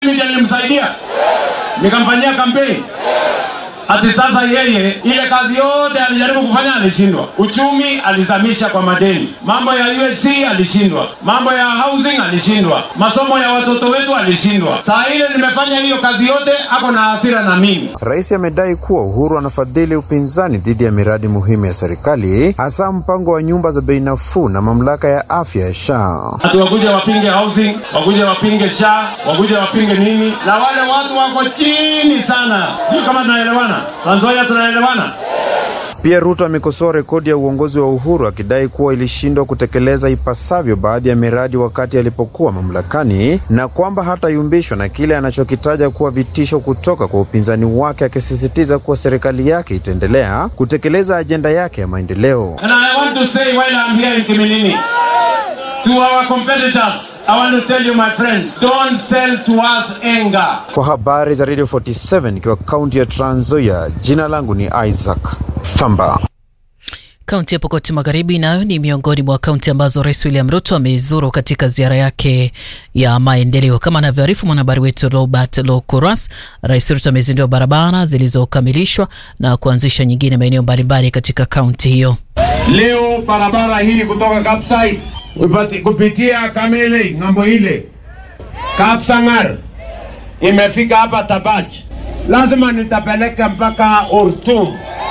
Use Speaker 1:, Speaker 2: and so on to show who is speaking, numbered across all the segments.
Speaker 1: Mimi nilimsaidia nikamfanyia kampeni. Ati sasa yeye ile kazi yote alijaribu kufanya alishindwa. Uchumi alizamisha kwa madeni, mambo ya USC alishindwa, mambo ya housing alishindwa, masomo ya watoto wetu alishindwa. Saa ile nimefanya hiyo kazi yote, ako na hasira na mimi.
Speaker 2: Rais amedai kuwa Uhuru anafadhili upinzani dhidi ya miradi muhimu ya serikali, hasa mpango wa nyumba za bei nafuu na mamlaka ya afya ya SHA.
Speaker 1: Ati wakuje wapinge housing, wakuje wapinge SHA, wakuje wapinge nini, na wale watu wako chini sana. Sio kama tunaelewana, Trans Nzoia tunaelewana.
Speaker 2: Pia Ruto amekosoa rekodi ya uongozi wa Uhuru akidai kuwa ilishindwa kutekeleza ipasavyo baadhi ya miradi wakati alipokuwa mamlakani na kwamba hatayumbishwa na kile anachokitaja kuwa vitisho kutoka kwa upinzani wake, akisisitiza kuwa serikali yake itaendelea kutekeleza ajenda yake ya maendeleo.
Speaker 1: And I want to say while I'm here in Kiminini, to our competitors, I want to tell you my friends, don't sell to us anger.
Speaker 2: Kwa habari za Radio 47 ikiwa kaunti ya Trans Nzoia, jina langu ni Isaac Famba.
Speaker 3: Kaunti ya Pokot Magharibi nayo ni miongoni mwa kaunti ambazo Rais William Ruto amezuru katika ziara yake ya maendeleo. Kama anavyoarifu mwanahabari wetu Robert Lokuras, Rais Ruto amezindua barabara zilizokamilishwa na kuanzisha nyingine maeneo mbalimbali katika kaunti hiyo.
Speaker 1: Leo barabara hii kutoka Kapsait kupati- kupitia Kamele ng'ambo ile Kapsangar imefika hapa Tabach, lazima nitapeleka mpaka Ortum,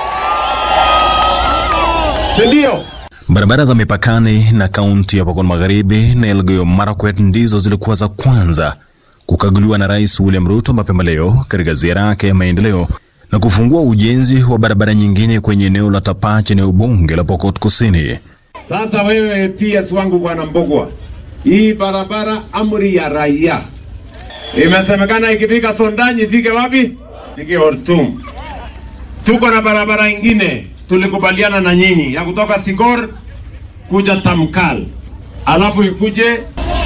Speaker 1: si ndio?
Speaker 4: Barabara za mipakani na kaunti ya Pokot Magharibi na Elgeyo Marakwet ndizo zilikuwa za kwanza kukaguliwa na Rais William Ruto mapema leo katika ziara yake ya maendeleo na kufungua ujenzi wa barabara nyingine kwenye eneo la Tapach, eneo bunge la Pokot Kusini.
Speaker 1: Sasa wewe PS wangu bwana Mbogwa, hii barabara amri ya raia imesemekana ikifika Sondanyi ifike wapi? Ifike Ortum. Tuko na barabara ingine tulikubaliana na nyinyi ya kutoka Sigor kuja Tamkal, alafu ikuje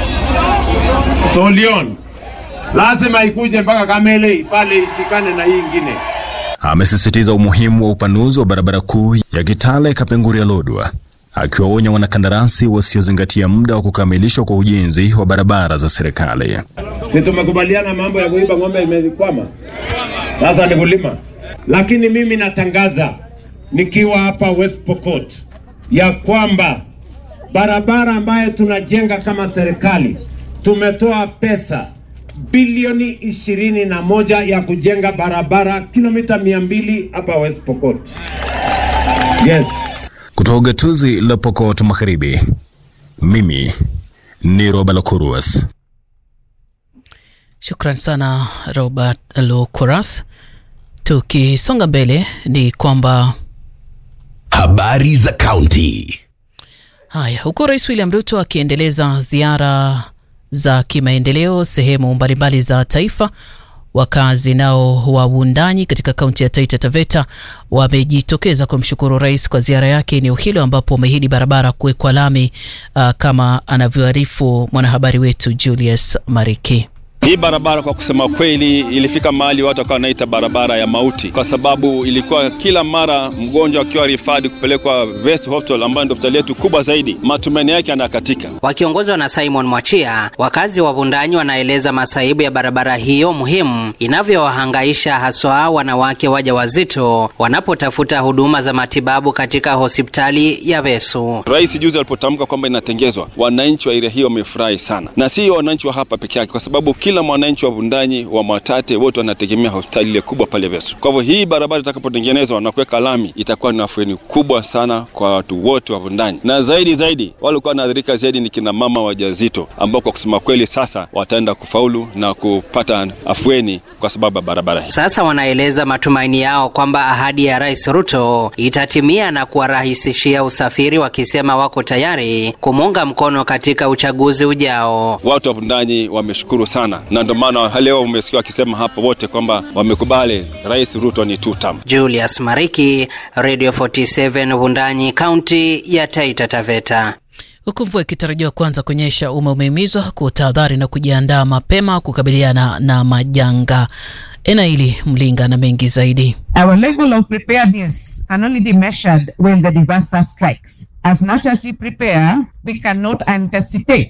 Speaker 1: Solion, lazima ikuje mpaka Kamele pale ishikane na hii ingine.
Speaker 4: Amesisitiza umuhimu wa upanuzi wa barabara kuu ya Kitale Kapenguria Lodwa, akiwaonya wanakandarasi wasiozingatia muda wa kukamilishwa kwa ujenzi wa barabara za serikali.
Speaker 1: Si tumekubaliana mambo ya kuiba ng'ombe imekwama, sasa ni kulima. Lakini mimi natangaza nikiwa hapa West Pokot ya kwamba barabara ambayo tunajenga kama serikali tumetoa pesa bilioni ishirini na moja ya kujenga barabara kilomita mia mbili hapa West Pokot. Yes.
Speaker 4: Kutoka gatuzi la Pokot Magharibi, mimi ni Roba Lokuruas.
Speaker 3: Shukran sana Robert Lokuras. Tukisonga mbele ni kwamba
Speaker 5: Habari za kaunti.
Speaker 3: Haya, huku Rais William Ruto akiendeleza ziara za kimaendeleo sehemu mbalimbali za taifa, wakazi nao wa Wundanyi katika kaunti ya Taita Taveta wamejitokeza kumshukuru rais kwa ziara yake eneo hilo, ambapo wameahidi barabara kuwekwa lami uh, kama anavyoarifu mwanahabari wetu Julius Mariki.
Speaker 6: Hii barabara kwa kusema kweli ilifika mahali watu wakawa wanaita barabara ya mauti, kwa sababu ilikuwa kila mara mgonjwa akiwa rifadi kupelekwa West Hospital ambayo ndio hospitali yetu kubwa zaidi, matumaini yake yanakatika.
Speaker 7: Wakiongozwa na Simon Mwachia, wakazi wa Wundanyi wanaeleza masaibu ya barabara hiyo muhimu inavyowahangaisha haswa wanawake wajawazito wanapotafuta huduma za matibabu katika hospitali ya Vesu.
Speaker 6: Rais juzi alipotamka kwamba inatengezwa, wananchi wa area hiyo wamefurahi sana, na si wananchi wa hapa peke yake, kwa sababu kila mwananchi wa Vundanyi wa Mwatate wote wanategemea hospitali ile kubwa pale Vesu. Kwa hivyo hii barabara itakapotengenezwa na kuweka lami, itakuwa ni afueni kubwa sana kwa watu wote wa Vundanyi, na zaidi zaidi wale walikuwa wanaathirika zaidi ni kina mama wajazito, ambao kwa kusema kweli sasa wataenda kufaulu na kupata afueni kwa sababu ya barabara hii.
Speaker 7: Sasa wanaeleza matumaini yao kwamba ahadi ya Rais Ruto itatimia na kuwarahisishia usafiri, wakisema wako tayari kumuunga mkono katika uchaguzi ujao.
Speaker 6: Watu wa Vundanyi wameshukuru sana, na ndio maana leo umesikia wakisema hapa wote kwamba wamekubali Rais Ruto ni two term.
Speaker 7: Julius Mariki, Radio 47 Wundanyi, kaunti ya Taita Taveta.
Speaker 3: Huku mvua ikitarajiwa kuanza kunyesha, umma umehimizwa kutahadhari na kujiandaa mapema kukabiliana na majanga. Enaili Mlinga na mengi zaidi.
Speaker 8: Our level of preparedness can only be measured when the disaster strikes. As much as we prepare, we cannot anticipate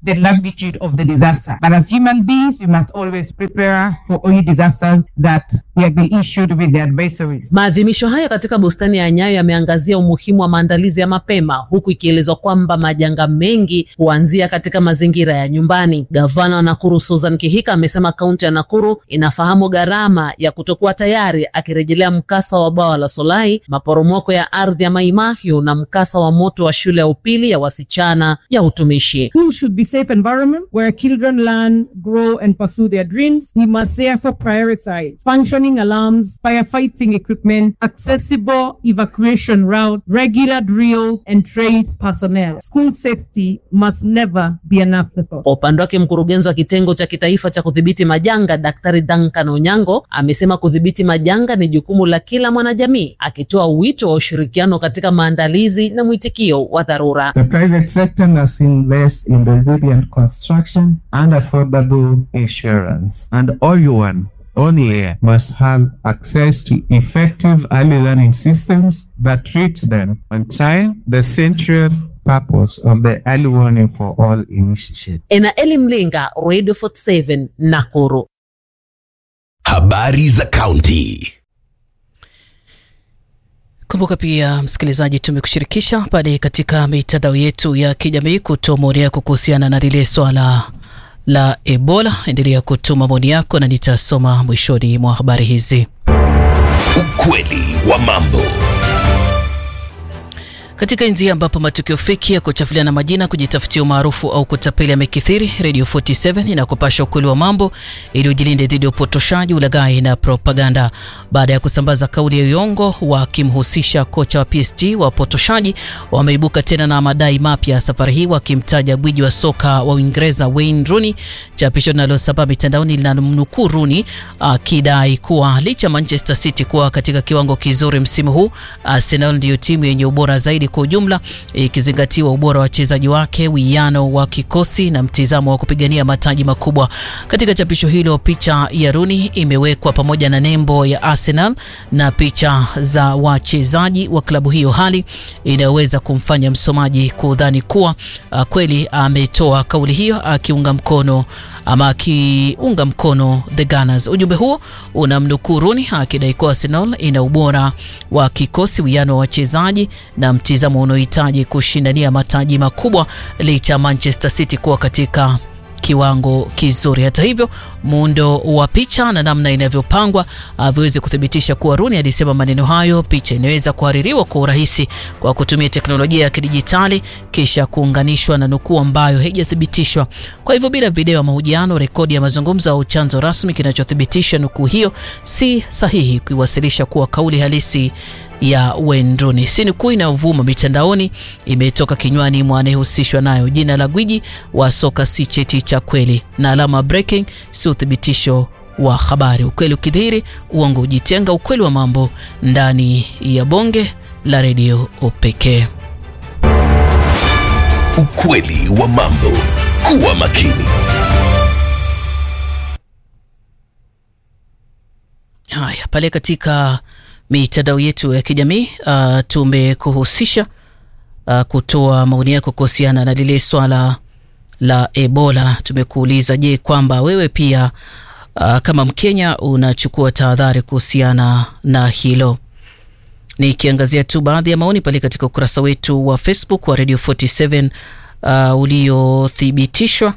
Speaker 8: the magnitude of the disaster. But as human beings, we must always prepare for any disasters that we have been issued with the advisories.
Speaker 9: Maadhimisho haya katika bustani ya Nyayo yameangazia umuhimu wa maandalizi ya mapema, huku ikielezwa kwamba majanga mengi huanzia katika mazingira ya nyumbani. Gavana wa Nakuru Susan Kihika amesema kaunti ya Nakuru inafahamu gharama ya kutokuwa tayari, akirejelea mkasa wa bwawa la Solai, maporomoko ya ardhi ya Maimahiu na mkasa wa moto wa shule ya upili ya wasichana ya utumishi.
Speaker 8: School should be safe environment where children learn, grow, and pursue their dreams. We must therefore prioritize functioning alarms, firefighting equipment, accessible evacuation route, regular drill, and trained personnel. School safety must never be an afterthought.
Speaker 9: Kwa upande wake mkurugenzi wa kitengo cha kitaifa cha kudhibiti majanga Daktari Duncan Onyango amesema kudhibiti majanga ni jukumu la kila mwanajamii, akitoa wito wa ushirikiano katika maandalizi na mwitikio wa dharura.
Speaker 10: The private sector must invest in resilient construction and affordable insurance. And everyone on here must have access to effective early learning systems that treat them on time. The central purpose of the early warning for all initiative.
Speaker 9: Enaeli Mlinga, Radio 47 Nakuru.
Speaker 5: Habari za kaunti.
Speaker 3: Kumbuka pia msikilizaji, tumekushirikisha pale katika mitandao yetu ya kijamii kutoa maoni yako kuhusiana na lile swala la Ebola. Endelea kutuma maoni yako na nitasoma mwishoni mwa habari hizi.
Speaker 5: Ukweli wa mambo.
Speaker 3: Katika nchi ambapo matukio feki ya kuchafuliana majina, kujitafutia umaarufu au kutapeli yamekithiri, Radio 47 inakupasha ukweli wa mambo ili ujilinde dhidi ya upotoshaji, ulaghai na propaganda. Baada ya kusambaza kauli ya uongo wakimhusisha kocha wa PSG, wapotoshaji wameibuka tena na madai mapya, safari hii wakimtaja gwiji wa soka wa Uingereza Wayne Rooney. Chapisho linalosambaa mitandaoni linamnukuu Rooney akidai kuwa licha Manchester City kuwa katika kiwango kizuri msimu huu, Arsenal ndiyo timu yenye ubora zaidi kwa ujumla ikizingatiwa ubora wa wachezaji wake, wiano wa kikosi na mtizamo wa kupigania mataji makubwa. Katika chapisho hilo, picha ya Rooney imewekwa pamoja na nembo ya Arsenal na picha za wachezaji wa klabu hiyo, hali inayoweza kumfanya msomaji kudhani kuwa uh, kweli ametoa kauli hiyo akiunga mkono ama akiunga mkono the Gunners. Ujumbe huo unamnukuu Rooney akidai kuwa Arsenal ina ubora wa kikosi, wiano wa wachezaji na mtizamo unaohitaji kushindania mataji makubwa licha Manchester City kuwa katika kiwango kizuri. Hata hivyo, muundo wa picha na namna inavyopangwa haviwezi kuthibitisha kuwa Rooney alisema maneno hayo. Picha inaweza kuhaririwa kwa urahisi kwa kutumia teknolojia ya kidijitali kisha kuunganishwa na nukuu ambayo haijathibitishwa. Kwa hivyo, bila video ya mahojiano, rekodi ya mazungumzo au chanzo rasmi kinachothibitisha nukuu hiyo, si sahihi kuiwasilisha kuwa kauli halisi ya Wayne Rooney. Si nukuu inayovuma mitandaoni imetoka kinywani mwa anayehusishwa nayo. Jina la gwiji wa soka si cheti cha kweli, na alama breaking si uthibitisho wa habari. Ukweli ukidhihiri, uongo ujitenga. Ukweli wa mambo ndani ya bonge la redio pekee.
Speaker 5: Ukweli wa mambo. Kuwa makini.
Speaker 3: Haya, pale katika mitandao yetu ya kijamii uh, tumekuhusisha uh, kutoa maoni yako kuhusiana na lile swala la Ebola. Tumekuuliza, je, kwamba wewe pia uh, kama Mkenya unachukua tahadhari kuhusiana na hilo? Nikiangazia tu baadhi ya maoni pale katika ukurasa wetu wa Facebook wa Radio 47 uh, uliothibitishwa.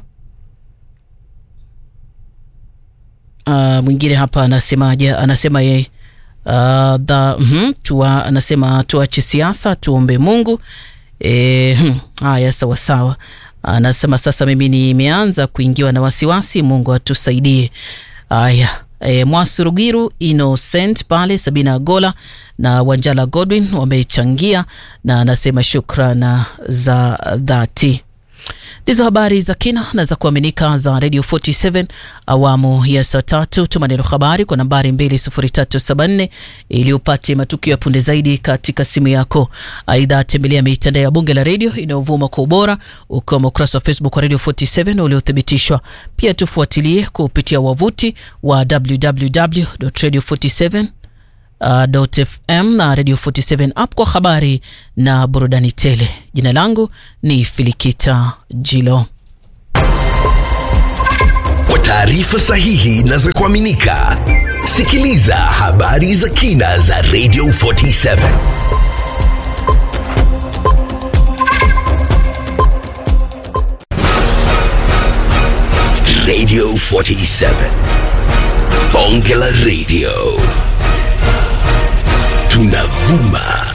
Speaker 3: Uh, mwingine hapa anasemaje? Anasema yeye Uh, the, mm, tuwa, anasema tuache siasa tuombe Mungu. E, hmm, haya sawa sawa. Anasema sasa mimi nimeanza kuingiwa na wasiwasi, Mungu atusaidie. Haya e, Mwasurugiru Innocent pale Sabina Gola na Wanjala Godwin wamechangia na anasema shukrana za dhati. Ndizo habari za kina na za kuaminika za Radio 47 awamu ya saa tatu. Tuma neno habari kwa nambari 20374 ili upate matukio ya punde zaidi katika simu yako. Aidha, tembelea mitandao ya bunge la redio inayovuma kwa ubora ukiwemo ukurasa wa Facebook wa Radio 47 uliothibitishwa. Pia tufuatilie kupitia wavuti wa www.radio47 Uh, .fm na Radio 47 app kwa habari na burudani tele. Jina langu ni Filikita Jilo.
Speaker 5: taarifa sahihi na za kuaminika. Sikiliza habari za kina za Radio 47. Radio 47. Bonge la Radio. Tunavuma